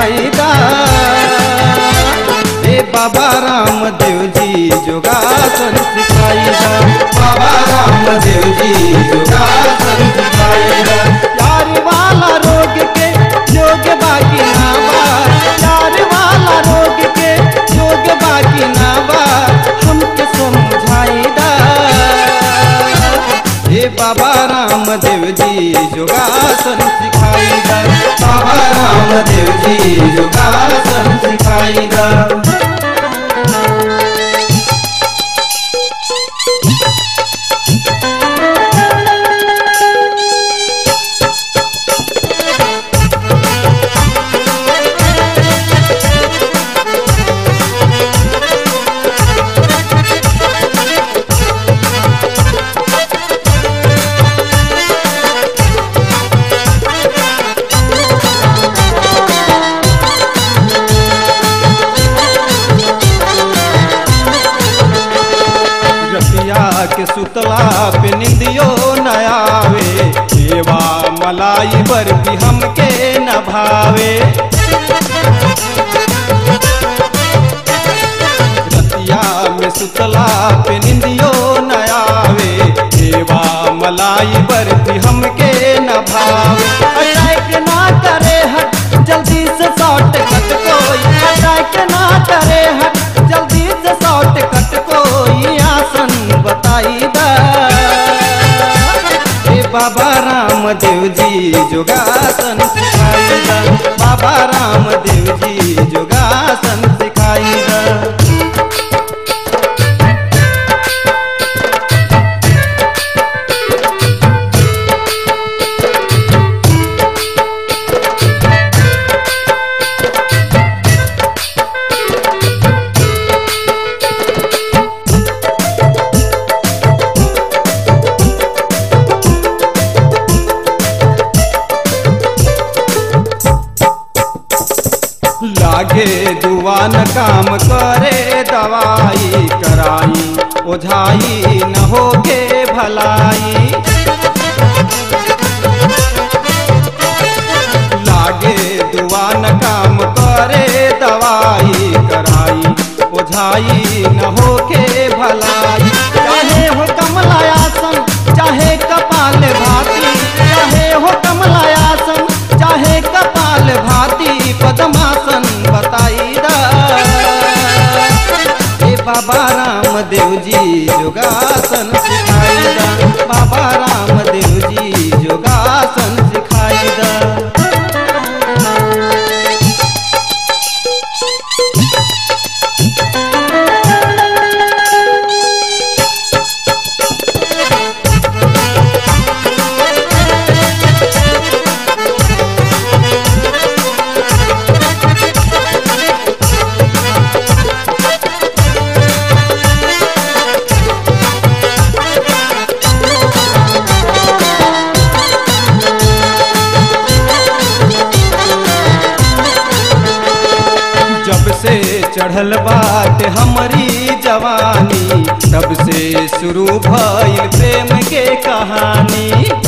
सिखाई दा ए बाबा रामदेव जी योगासन सिखाई दा बाबा रामदेव जी योगासन सिखाई दा यार वाला रोग के योग बाकी ना बा यार वाला रोग के योग बाकी ना बा हमके समझाई दा हे बाबा रामदेव जी योगासन सिखाई दा बाबा रामदेव जी योगासन सिखाई दा रतिया के सुतला पे निंदियो न आवे सेवा मलाई बर्फी हमके न भावे रतिया में सुतला पे निंदियो न आवे सेवा मलाई बर्फी हमके न भावे अटैक ना करे हट जल्दी से शॉर्ट कट कोई अटैक ना करे हट जल्दी से शॉर्ट कट कोई आसन बताई दा हे बाबा रामदेव जी योगासन सिखाई दा बाबा रामदेव जी योगासन सिखाई दा लागे जुआन काम करे दवाई कराई ओझाई न होगे भलाई लागे दुआन काम करे दवाई कराई ओझाई न होके भलाई चाहे हो कमलायासन चाहे कपाल भाती चाहे हो कमलायासन चाहे कपाल भाती पद्मासन बताई दा हे बाबा रामदेव जी योगासन सिखाई दा बाबा रामदेव जी योगासन सिखाई दा जब से चढ़ल बाट हमारी जवानी तब से शुरू भइल प्रेम के कहानी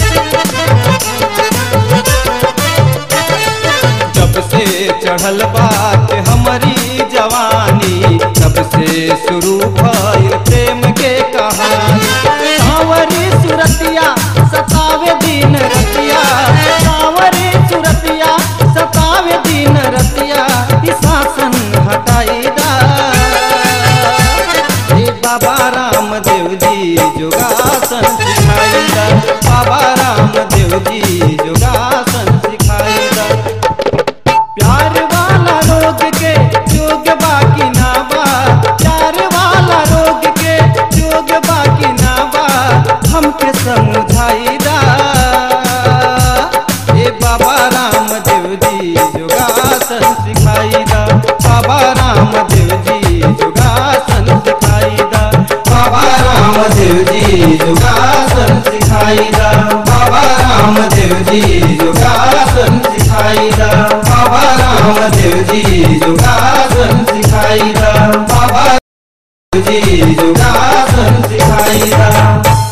जब से चढ़ल बाट हमारी जवानी तब से शुरू भइल प्रेम के कहानी सावरी सुरतिया सतावे दिन रतिया सावरी सुरतिया सतावे दिन रतिया ई शासन हटाई दा हे बाबा रामदेव जी योगासन सिखाई दा बाबा रामदेव जी योगासन सिखाई दा प्यार वाला रोग के योग बाकी ना बा प्यार वाला रोग के योग बाकी ना बा हमके समझाई दा ए बाबा रामदेव जी योगासन सिखाई दा बाबा रामदेव जी योगासन सिखाई दा बाबा रामदेव जी योगासन सिखाई दा बाबा रामदेव जी योगासन सिखाई दा बाबा रामदेव जी योगासन सिखाई दा बाबा जी योगासन सिखाई दा